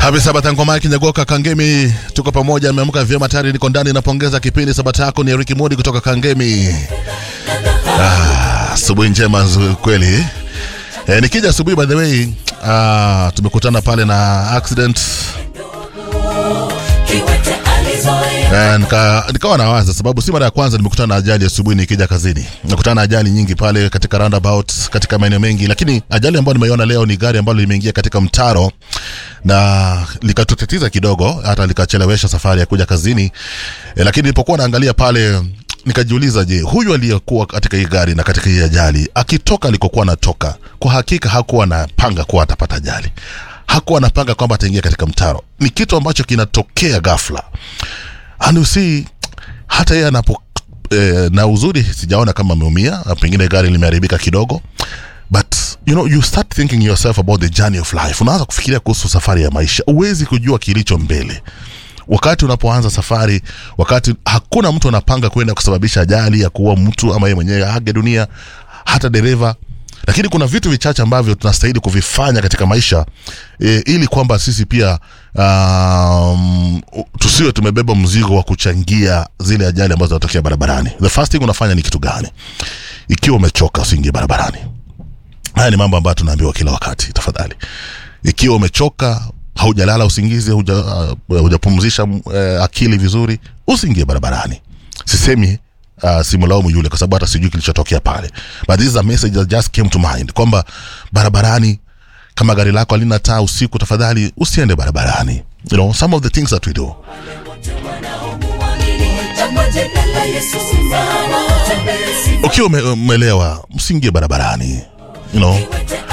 Happy Sabata ngoma Kinyagoka Kangemi, tuko pamoja, ameamka vyema tayari, niko ndani, napongeza kipindi. Sabata yako ni Ricky Modi kutoka Kangemi. Ah, asubuhi njema nzuri kweli. Eh, nikija asubuhi by the way, ah, tumekutana pale na accident Eh, nika, nikawa nawaza sababu si mara ya kwanza nimekutana na ajali asubuhi nikija kazini. Nimekutana na ajali nyingi pale katika roundabout, katika maeneo mengi, lakini ajali ambayo nimeiona leo ni gari ambalo limeingia katika mtaro na likatutatiza kidogo, hata likachelewesha safari ya kuja kazini. E, lakini nilipokuwa naangalia pale nikajiuliza, je, huyu aliyekuwa katika hii gari na katika hii ajali akitoka alikokuwa anatoka, kwa hakika hakuwa anapanga kuwa atapata ajali hakuwa anapanga kwamba ataingia katika mtaro. Ni kitu ambacho kinatokea ghafla, and you see, hata yeye anapo eh, na uzuri sijaona kama ameumia, pengine gari limeharibika kidogo, but you know you start thinking yourself about the journey of life. Unaanza kufikiria kuhusu safari ya maisha, huwezi kujua kilicho mbele wakati unapoanza safari, wakati hakuna mtu anapanga kwenda kusababisha ajali ya kuua mtu ama yeye mwenyewe age dunia, hata dereva lakini kuna vitu vichache ambavyo tunastahili kuvifanya katika maisha e, ili kwamba sisi pia um, tusiwe tumebeba mzigo wa kuchangia zile ajali ambazo zinatokea barabarani. The first thing unafanya ni kitu gani? Ikiwa umechoka usiingie barabarani. Haya ni mambo ambayo tunaambiwa kila wakati. Tafadhali, ikiwa umechoka, haujalala usingizi, huja, uh, hujapumzisha uh, akili vizuri, usiingie barabarani. Sisemi uh, simlaumu yule kwa sababu hata sijui kilichotokea pale, but this is a message that just came to mind kwamba barabarani, kama gari lako halina taa usiku, tafadhali usiende barabarani. You know, some of the things that we do. Ukiwa ume- umeelewa, msiingie barabarani. You know,